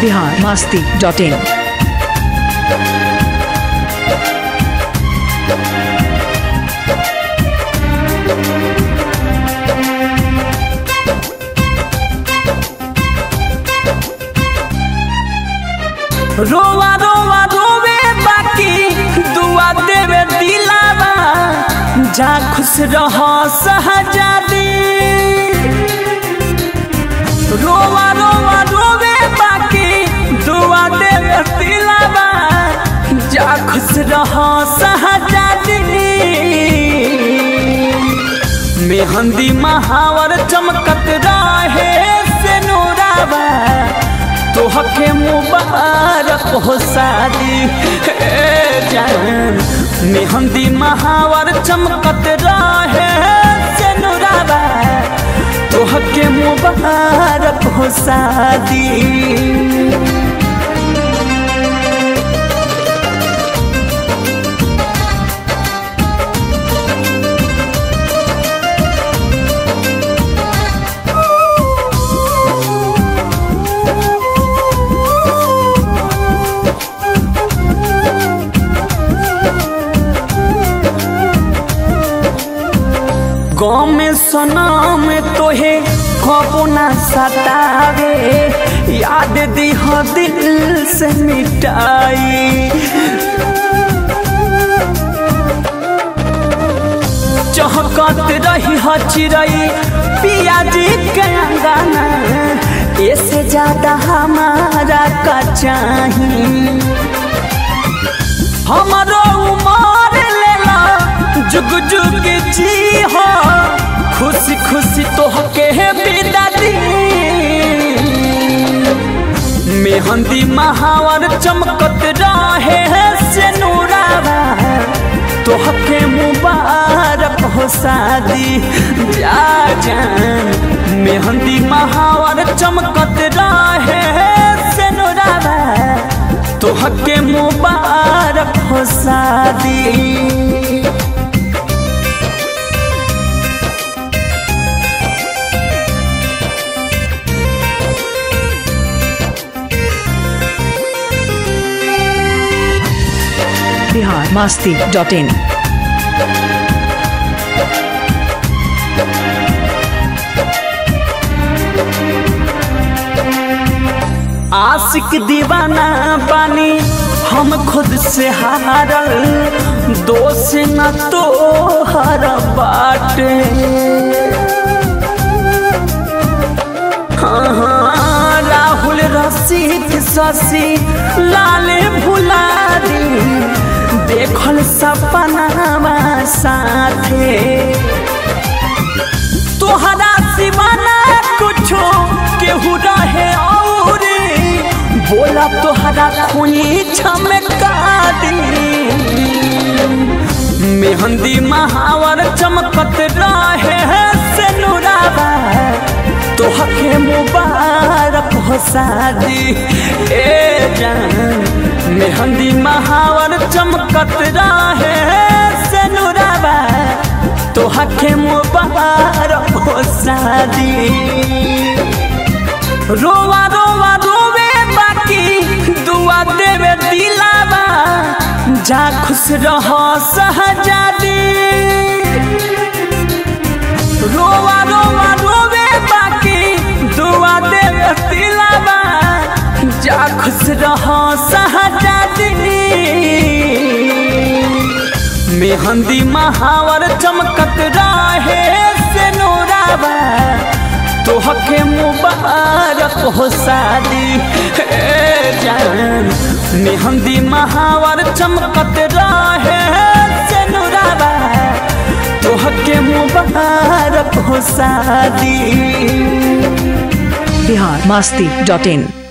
Bihar Masti dot in रोवा रोवा रोवे बाकी दुआ देवे दिलावा जा खुश रह सहजादी रोवा रोवा रोवे बाकी दुआ देवे दिलावा जा खुश रह सहजादी मेहंदी महावर चमकत रहे से नूरावा तोहके मुबारक हो शादी हे जान मेहंदी महावर चमकत रहे से नुराबा तोहके मुबारक हो शादी गाँव में सना में तोहे कबो ना सतावे याद दिह दिल से मिटाई चहकत रही ह चिड़ई पियाजी के अंगना ऐसे ज्यादा हमारा का चाहिए हमारो उमर लेला जुग जुग जी हो खुशी खुशी तोहके बिदा दी मेहंदी महावर चमकत रहे से नूरावा तोहके मुबारक हो शादी जा जान मेहंदी महावर चमकत रहे से नूरावा तोहके मुबारक हो शादी बिहार मास्ती डॉट इन आशिक दीवाना बानी हम खुद से हारल दोष न तो हर बाटे हाँ, हाँ, राहुल रसिक शशि लाल भुला दी देखल सपनावा साथे तोहरा सिवाना कुछो केहू रहे और बोला तोहरा खुनी चमका दी मेहंदी महावर चमकत रहे से नुराबा तोहके मुबारक हो शादी ए जान मेहंदी महावर चमकत रहे से नुराबा तोहके मुबारक हो शादी रोवा रोवा रोवे बाकी दुआ देवे दिलावा जा खुश रह सहजादी रोवा रोवा रोवे बाकी दुआ देवे दिलावा जा खुश रह सहजादी मेहंदी महावर चमकत रहे से नूरावा तोहके मुबारक हो शादी हे जान मेहंदी महावर चमकत रहे से नूरावा तोहके मुबारक हो शादी बिहार मास्ती डॉट इन